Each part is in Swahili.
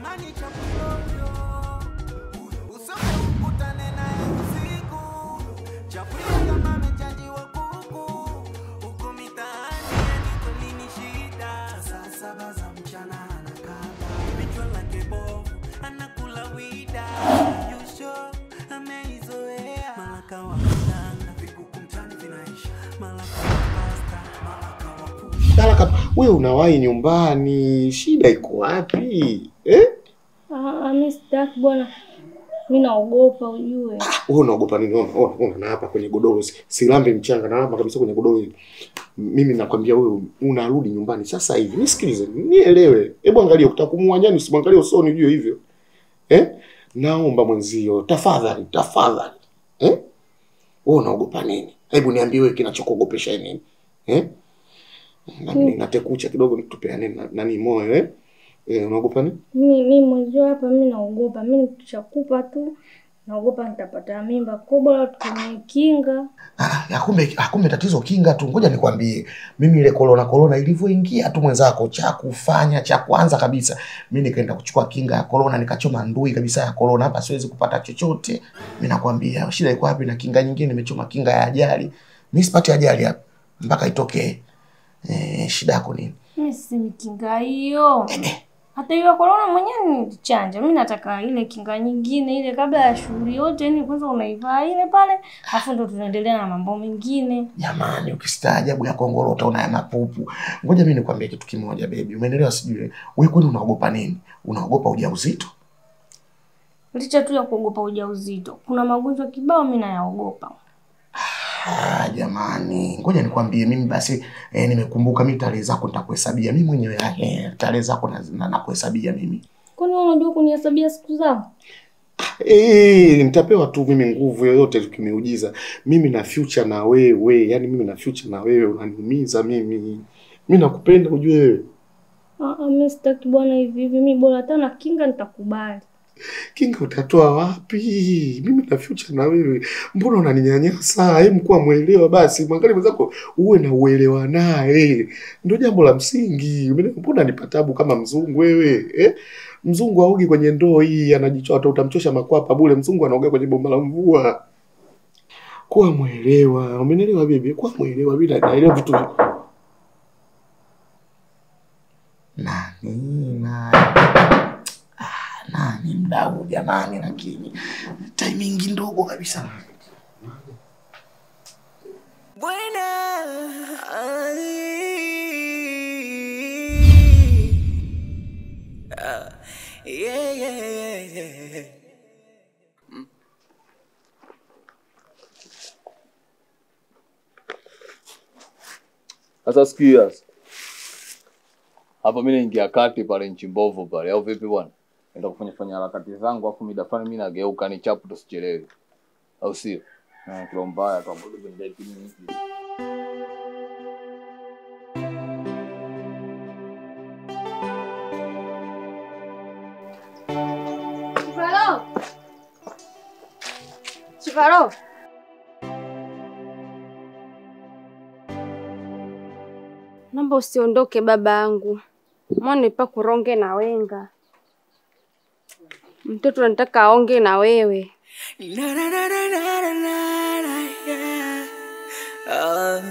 Jamani chapuyoyo usome ukutane naye usiku chapuyo kama amechajiwa kuku huko mitaani yani kweli ni shida saa saba za mchana anakaba vichwa lake bovu anakula wida yusho ameizoea malaka wa mtanga vikuku mtani vinaisha malaka wa pasta malaka wa push Talaka, wewe unawahi nyumbani, shida iko wapi eh? Ah, ah, mi sitaki bwana, mi naogopa ujue. Wewe unaogopa nini? Ona, ona, ona na hapa kwenye godoro, si- silambe mchanga na hapa kabisa kwenye godoro hili. Mimi nakwambia wewe unarudi nyumbani sasa hivi. Nisikilize, nielewe. Hebu angalia utakumua nyani usimwangalie usoni ujue hivyo. Eh? Naomba mwenzio, tafadhali, tafadhali. Eh? Wewe unaogopa nini? Hebu niambie wewe kinachokuogopesha nini? Eh? Na Mm. natekucha kidogo tupeane na- nani moyo eh? Eh, unaogopa nini? Mi mi mwenzio hapa, mi naogopa, mi nikishakupa tu naogopa nitapata mimba, kwa bora tutumie kinga. Ah, kumbe kumbe tatizo kinga tu. Ngoja nikwambie, mimi ile korona korona ilivyoingia tu mwenzako, cha kufanya cha kwanza kabisa, mimi nikaenda kuchukua kinga ya korona, nikachoma ndui kabisa ya korona, hapa siwezi kupata chochote. Mimi nakwambia shida iko wapi? Na kinga nyingine nimechoma kinga ya ajali, mimi sipati ajali hapa mpaka itokee. Eh, shida yako nini? Mi sisemi kinga hiyo, hata hiyo ya korona mwenyewe nilichanja. Mi nataka ile kinga nyingine ile, kabla ya shughuli yote, yani kwanza unaivaa ile pale, alafu ndo tunaendelea na mambo mengine. Jamani, ukistaajabu ya kongoro utaona ya mapupu. Ngoja mimi nikwambie kitu kimoja baby, umeelewa? Sijui wewe kwani unaogopa nini? Unaogopa ujauzito? Licha tu ya kuogopa ujauzito, kuna magonjwa kibao mi nayaogopa. Ah, jamani, ngoja nikwambie mimi basi eh, nimekumbuka mimi tarehe zako nitakuhesabia mimi mwenyewe eh, tarehe zako na- na- nakuhesabia mimi. Kwani wewe unajua kunihesabia siku zangu? Eh, nitapewa tu mimi nguvu yoyote tukimiujiza. Mimi na future na wewe, yani mimi na future na wewe unaniumiza mimi. Mimi nakupenda ujue wewe. Ah, ah, mi sitaki bwana hivi hivi, mi bora hata na kinga nitakubali. Kinga utatoa wapi? Mimi na future na wewe. Mbona unaninyanyasa? Hebu kuwa mwelewa basi. Mwangalie mwenzako uwe na uelewa naye. Ndio jambo la msingi. Umeelewa? Mbona nipa tabu kama mzungu wewe? Eh? Mzungu aogi kwenye ndoo hii anajichoa utamchosha makwapa bure. Mzungu anaoga kwenye bomba la mvua. Kuwa mwelewa. Umenielewa bibi? Kuwa mwelewa bila naelewa vitu vi- nani nani ah, nani mdau jamani, lakini timing ndogo kabisa. Buena. Ah, yeah, yeah, yeah, yeah. Sasa sikia sasa. Hapa mimi naingia kati pale nchi mbovu pale au vipi bwana? Naenda kufanya fanya harakati zangu afu mida fulani mimi nageuka ni chapu tusichelewe. Au sio? Na kilo mbaya tu hapo ndio ndio hivi. Chifaro! Chifaro! Naomba usiondoke baba yangu, mwana nipa kuronge na wenga. Mtoto anataka aonge na wewe. Na, na, na, na, na, na, na, na, yeah. Ah.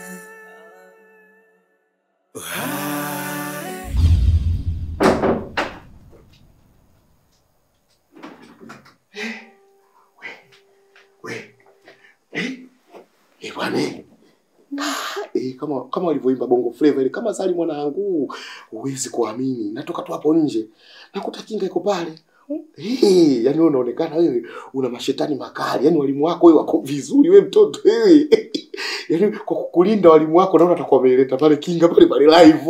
We. Eh? Eh, bwana. eh. Ah, Eh, kama kama walivyoimba Bongo Flava ile kama Sali mwanangu, huwezi kuamini. Natoka tu hapo nje. Nakuta kinga iko pale. Eh, yani wewe unaonekana wewe una mashetani makali. Yaani walimu wako wewe wako vizuri wewe mtoto wewe. Yaani kwa kukulinda walimu wako naona atakuwa ameleta pale kinga pale pale live.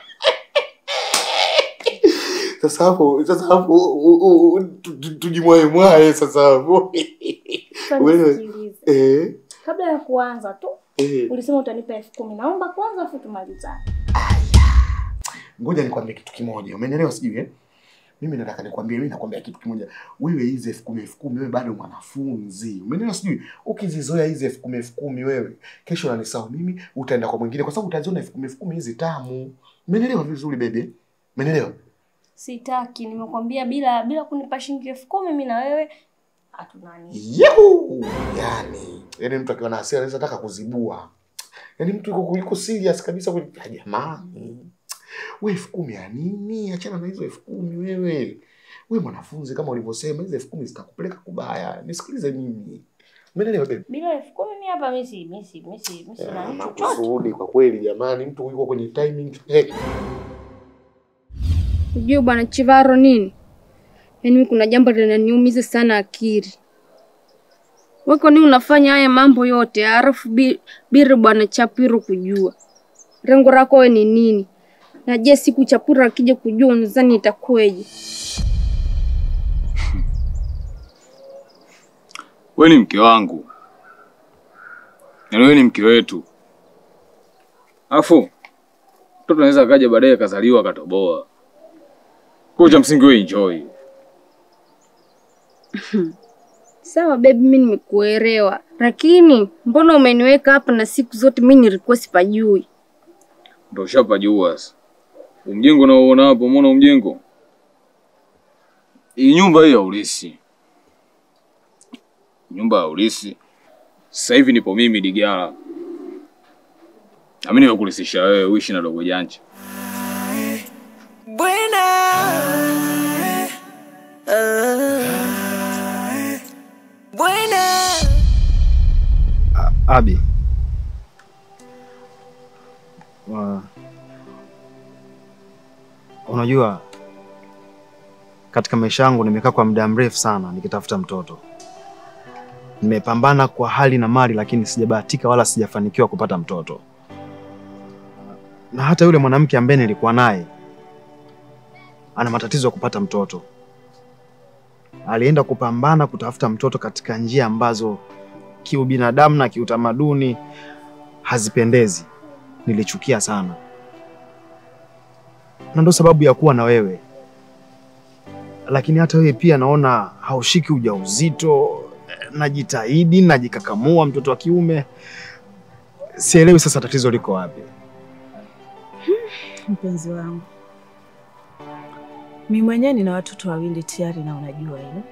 Sasa hapo sasa hapo u- u- u- tu- tu- tujimwae mwae sasa hapo. Sasa Wewe. nisikilize. Eh, Kabla ya kuanza tu eh. ulisema utanipa elfu kumi. Naomba kwanza afu tumalizane. Ngoja nikwambie kitu kimoja, umenielewa? Sijui eh? Mimi nataka nikwambie, mimi nakwambia kitu kimoja. Wewe hizi elfu kumi elfu kumi wewe bado mwanafunzi, umenielewa? Sijui ukizizoea hizi elfu kumi elfu kumi wewe, kesho unanisahau mimi, utaenda kwa mwingine, kwa sababu utaziona elfu kumi elfu kumi hizi tamu. Umenielewa vizuri bebe? Umenielewa? Sitaki, nimekwambia bila bila kunipa shilingi elfu kumi mimi na wewe hatunani. Yeu! Yani, yani mtu akiwa na hasira anaweza taka kuzibua. Yani mtu yuko yuko serious kabisa kwa Ah, jamani. Wewe elfu kumi ya nini? Achana na hizo elfu kumi wewe. Wewe mwanafunzi kama ulivyosema hizo elfu kumi zitakupeleka kubaya. Nisikilize mimi. Umeelewa baby? Bila elfu kumi mimi hapa mimi si mimi si mimi si mimi si nani chochote. Makusudi kwa kweli jamani, mtu yuko kwenye timing. Hey. Ujue bwana Chivaro nini? Yaani mimi kuna jambo linaniumiza sana akili. Wewe kwa nini unafanya haya mambo yote halafu bi- bila bwana Chapiro kujua? Lengo lako wewe ni nini? Na je, siku Chapiro akija kujua unadhani itakuwaje? Wewe ni mke wangu, yaani wewe ni mke wetu, alafu mtoto anaweza akaja baadaye akazaliwa akatoboa. Kwa hiyo cha msingi wewe enjoy. Sawa baby, mimi nimekuelewa, lakini mbona umeniweka hapa na siku zote mimi nilikuwa sipajui? Ndio ushapajua sasa. Umjengo unaoona hapo, umeona umjengo? Hii nyumba hii ya ulisi, nyumba ya ulisi. Sasa hivi nipo mimi Digara, nami nimekulisisha wewe uishi na dogo janja. Buena. Ah. Buena. Abi, wa- unajua katika maisha yangu nimekaa kwa muda mrefu sana nikitafuta mtoto. Nimepambana kwa hali na mali, lakini sijabahatika wala sijafanikiwa kupata mtoto. Na hata yule mwanamke ambaye nilikuwa naye ana matatizo ya kupata mtoto. Alienda kupambana kutafuta mtoto katika njia ambazo kiubinadamu na kiutamaduni hazipendezi. Nilichukia sana, na ndo sababu ya kuwa na wewe. Lakini hata wewe pia naona haushiki ujauzito. Najitahidi, najikakamua, mtoto wa kiume. Sielewi sasa tatizo liko wapi. Mpenzi wangu, mi mwenyewe nina watoto wawili tayari, na unajua hilo,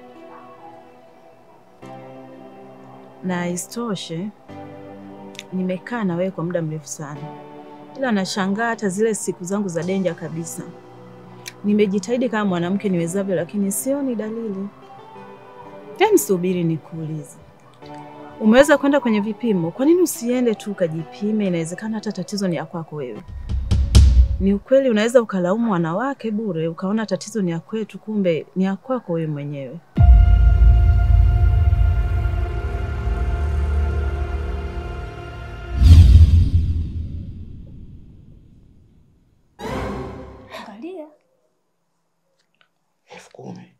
na isitoshe nimekaa na wewe kwa muda mrefu sana, ila nashangaa hata zile siku zangu za denja kabisa. Nimejitahidi kama mwanamke niwezavyo, lakini sioni dalili. Hem, subiri nikuulize, umeweza kwenda kwenye vipimo? Kwa nini usiende tu ukajipime? Inawezekana hata tatizo ni ya kwako wewe. Ni ukweli, unaweza ukalaumu wanawake bure, ukaona tatizo ni ya kwetu, kumbe ni ya kwako wewe mwenyewe. Angalia. elfu kumi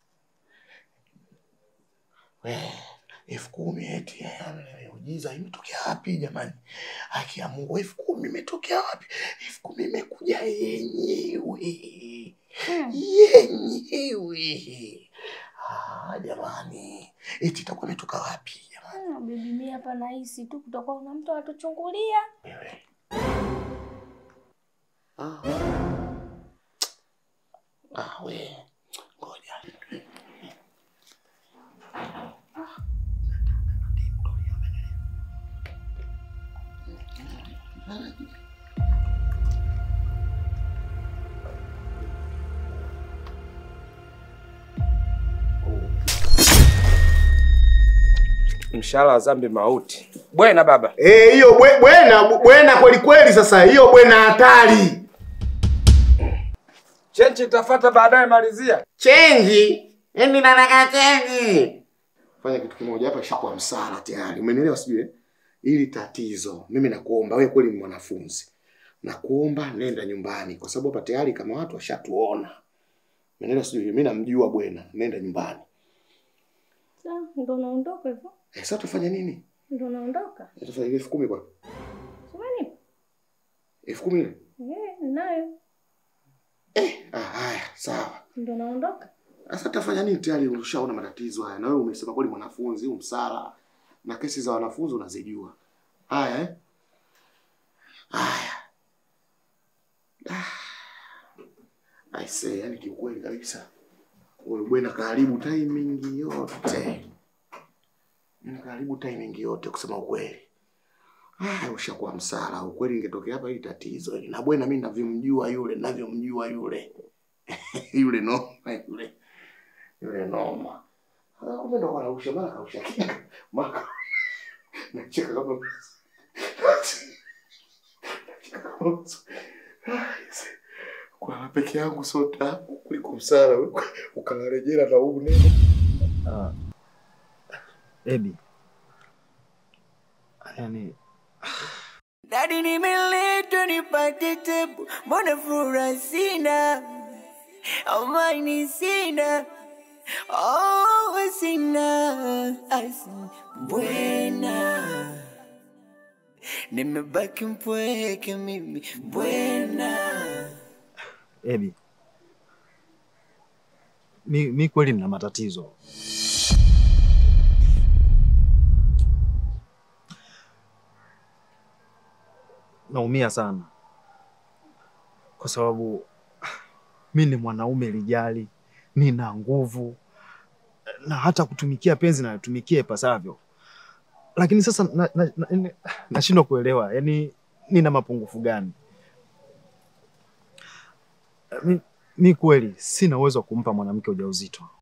We, elfu kumi eti eh, ujiza imetokea wapi jamani? Haki ya Mungu, elfu kumi imetokea wapi? elfu kumi imekuja yenyewe yenyewe. Ah, jamani, eti itakuwa imetoka wapi jamani? Ah, Bibi mimi hapa nahisi tu kutakuwa kuna mtu anatuchungulia. Wewe ah. Ah, we ngoja Mshahara wa dhambi mauti. Bwena baba. Eh, hiyo bwe- bwena bwena kweli kweli. Sasa hiyo bwena hatari. Chenchi itafuata baadaye, malizia. Chenji, yani nataka chenji. Fanya kitu kimoja hapa, ishakuwa msala tayari, umenielewa? Sijui eh? ili tatizo, mimi nakuomba wewe, kweli ni mwanafunzi, nakuomba nenda nyumbani, kwa sababu hapa tayari kama watu washatuona, umenielewa? Sijui mimi namjua bwena, nenda nyumbani. Sawa, ndo naondoka hivyo. Eh, sasa tufanye nini? Ndo naondoka. Sasa ile elfu kumi kwa Sumani? elfu kumi ile Eh, nayo. ah, haya sawa. Ndo naondoka. Sasa tafanya nini? Tayari ulishaona matatizo haya, na wewe umesema kweli mwanafunzi huu msala na kesi za wanafunzi unazijua. Haya eh? Haya. Ah. Aise, yani kiukweli kabisa. Wewe bwana karibu timing yote. Mimi karibu timing yote kusema ukweli. Ah, ushakuwa msala. Ukweli ingetokea hapa hili tatizo. hili. Na bwana mimi navyomjua yule, navyomjua yule. yule noma yule. Yule noma. Ah, kumbe ndo anausha mara kausha kinga. Maka. Nacheka kama kwa peke yangu sote hapo kuliko msala ukalarejea na huu neno Ah, Ebi, yani Dadi nimeletwa nipate tebu, mbona furaha sina, amani sina, oh sina, asi bwena, nimebaki mpweke mimi bwena. Ebi, mi, mi kweli nina matatizo. Naumia sana kwa sababu mi ni mwanaume lijali, nina nguvu na hata kutumikia penzi nalitumikia ipasavyo, lakini sasa nashindwa na, na, na, nashindwa kuelewa, yani nina mapungufu gani? Mi, mi kweli sina uwezo wa kumpa mwanamke ujauzito.